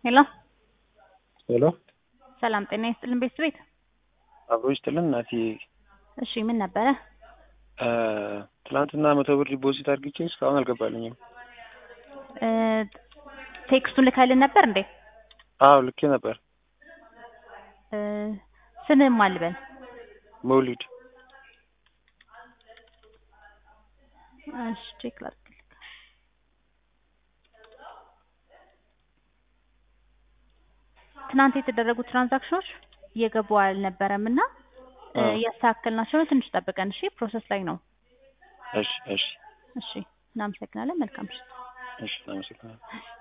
ሄሎ ሄሎ ሰላም ጤና ይስጥልን ቤት ቤት አብሮ ይስጥልን እናቴ። እሺ ምን ነበረ? እ ትናንትና መቶ ብር ዲፖዚት አድርግቼ እስካሁን አልገባልኝም። እ ቴክስቱን ልከልን ነበር እንዴ? አዎ ልኬ ነበር። እ ስምህን ማን ልበል? መውሊድ እሺ ቼክ ላድርግልህ። ትናንት የተደረጉት ትራንዛክሽኖች እየገቡ አልነበረም እና እ አዎ። እያስተካከልናቸው ነው። ትንሽ ጠብቀን እሺ። ፕሮሰስ ላይ ነው። እሺ እሺ እሺ እናመሰግናለን። መልካም ምሽት። እሺ አመሰግናለሁ።